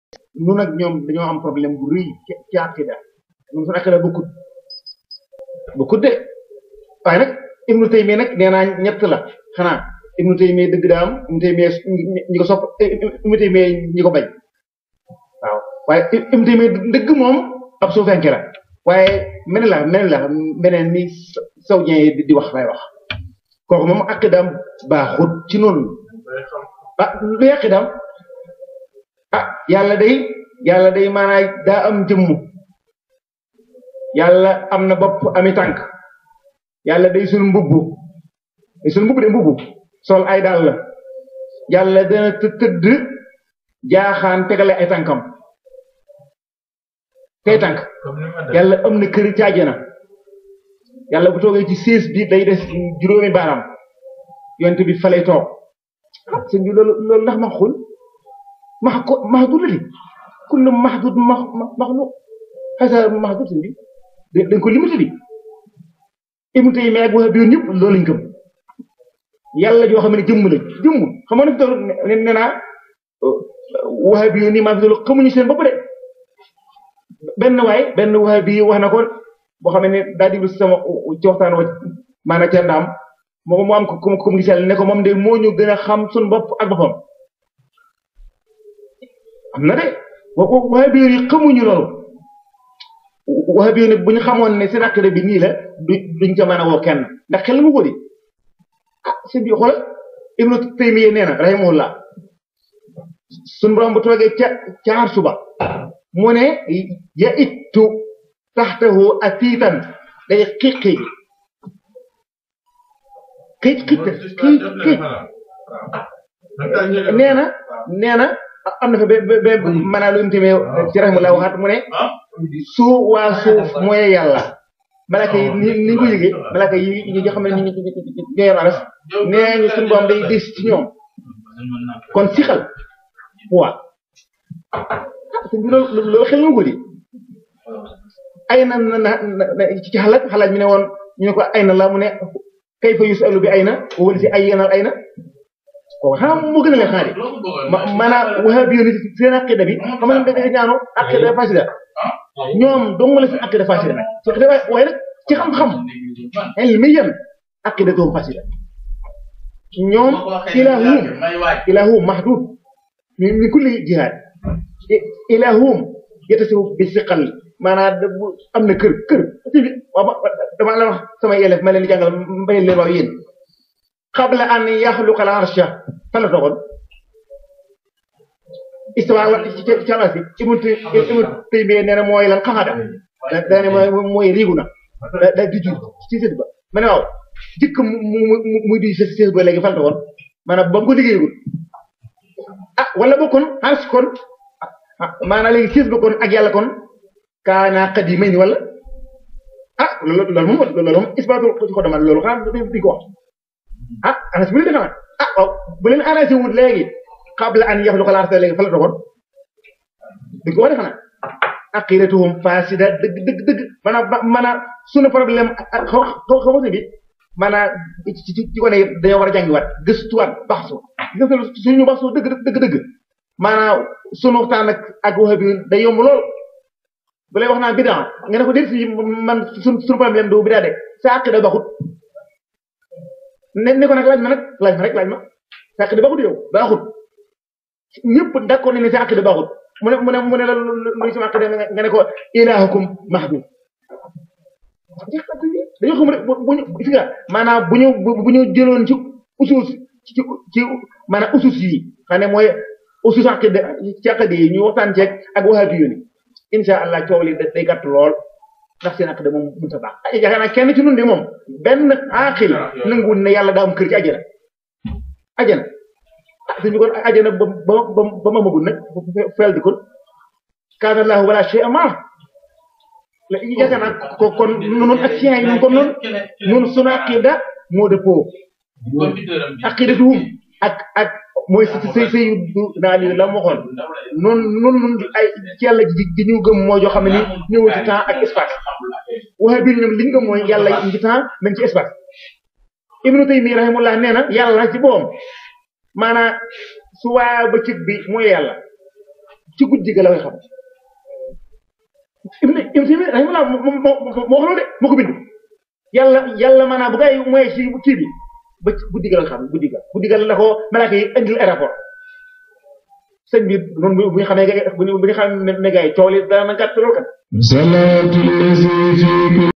nun ak ñoom dañoo am problème bu rëy ci ci aqida ñun suñu aqida bokkut bokkut de waaye nag ibnu taymiya nag nee naa ñett la xanaa ibnu taymiya dëgg daa am ibnu taymiya ñi ko sopp ibnu taymiya ñi ko bañ waaw waaye ibnu taymiya dëgg moom ab suufenke la waaye meneen la meneen la meneen ni saoudien yi di wax lay wax kooku moom aqidaam baaxut ci noonu ah lu aqidaam ah yàlla day yàlla day maanaay daa am jëmm yàlla am na bopp ami tànk yàlla day sul mbubbu day sul mbubbu de mbubbu sol ay daal la yàlla dana tëdd jaaxaan tegale ay tànkam tey tànk yàlla am na kër caajana yàlla bu toogee ci siis bi day des juróomi baaraam yonte bi fa lay toog ah sëñ bi loolu loolu ndax ma xul max ko maxdud la di kullu maxdud ma maxluq xasa maxdud sëñ bi dañ ko limité di Ibnu Taymiyya ak wax bi yoon ñëpp loolu lañ gëm yàlla joo xam ne jëmm la jëmm xam nga ne fi toll nee naa wax bi yoon nii maa fi toll xamuñu seen bopp de benn waay benn waay bi wax na ko boo xam ne daa diglu sama ci waxtaan wa maanaam ca ndaam moom mu am ko comme comme gisal ne ko moom de moo ñu gën a xam suñu bopp ak boppam am na de waxe bi yi xamuñu loolu waxe bi bu ñu xamoon ne seen aqida bi nii la du duñ ca mën a woo kenn ndax xel mu ko di ah sëñ bi xoolal Ibnu Taymiyya nee na rahimahullah suñu borom bu toogee ca caar suba mu ne ya ittu taxtahu atiitan day xiqi xiic xiic xiic xiic nee na nee na am na fa ba ba maanaam lu mu tamee ci rahimahullah waxaat mu ne su waa suuf mooy yàlla malaka yi ni ni ñu ko yëgee malaka yi ñi nga xam ne ñu ñoo yor aras nee ñu suñu borom day des ci ñoom kon sixal waa sëñ bi loolu loolu xel nga ko di ay na na na ci xalaat xalaat mi ne woon ñu ne ko ay na la mu ne kayfa yusalu bi ay na wala si ay yenal ay na kooku xanaa moo gën a leen xanaa de ma maanaam wahabi yoon seen aqida bi xam nga da ñaano aqida fasida ñoom dong la seen aqida fasida nag ci aqida waaye nag ci xam-xam ilmi yan aqida doom fasida ñoom ilahum ilahum mahdud min kulli jihaad ilahum yatasifu bi siqal maanaam am na kër kër waaw dama la wax samay élèves ma leen di jàngal mbay leen waaw yéen qabla an yaxluqa al arsha fan la toogoon istawa wa ci ci alas bi ibnu ibnu Taymiyya nee na mooy lan xaxada da ne mooy mooy riigu na da da di jur ci sét ba ma ne waaw jëkk mu mu muy di sét ba léegi fan la toogoon maanaam ba mu ko liggéeyagul ah wala bokkoon ars kon maanaam léegi sées ba kon ak yàlla kon kaana qadimayn wala ah loolu loolu moom loolu moom isbaatu ci ko demal loolu xanaa di ko wax ah anas bu leen defee ah waaw bu leen arrangé wut léegi qabla an yaxluqa al-arda léegi fa la toogoon di ko wax xanaa aqidatuhum fasida dëgg dëgg dëgg maanaam maanaam sunu problème xaw xaw xaw ma bi maanaam ci ci ci ko ne dañoo war a jàngiwaat gëstuwaat baxsu suñu baxsu dëgg dëgg dëgg maanaam sunu waxtaan ak ak wax bi day yomb lool bu lay wax naan bidaa nga ne ko déet fii man suñu suñu problème du bidaa de sa aqida baxut ne ne ko nag laaj ma nag laaj ma rek laaj ma sa aqida baxut yow baxut ñëpp d'accord nañ ne sa aqida baxut mu ne mu ne mu ne la luy sama aqida nga ne ko ilahukum mahdud dañoo xam rek bu ñu gis nga maanaam bu ñu bu ñu jëloon ci usus ci ci maanaam usus yi xam ne mooy usus aqida ci aqida yi ñu waxtaan ceeg ak wahabi yu ni insha allah coow li day gàtt lool ndax seen aqida moom mënut a baax ay yaakaar naa kenn ci nun de moom benn aqil nanguwul ne yàlla daa am kër ci àjjana àjjana ah suñu kon àjjana ba ba ba ba ma magul nag feel di kon kaana laahu wala shay'a ma yaakaar naa ko kon noonu ak sien yi noonu kon noonu noonu sunu aqida moo dëppoo aqidatuhum ak ak mooy si say say naa li la ma waxoon noonu noonu noonu ay ci yàlla ji ji ñu gëm mooy joo xam ne ni ñëwul ci temps ak espace waxe biir ñoom li ñu gëm mooy yàlla ci temps même ci espace Ibnu Taymiyya rahimahullah nee na yàlla ci boom maanaam su waa bëccëg bi mooy yàlla ci guddi ga la koy xam ibn ibn Taymiya rahimahullah moo moo moo moo xam de moo ko bind yàlla yàlla maanaam bu gaa yi mooy ci kii bi ba ci guddi ga la xam guddi ga guddi ga la ko malaaka yi indil aéroport sëñ bi noonu bu ñu xamee bu ñu bu ñu xamee ne gaa yi coow li dana gàtt lool kat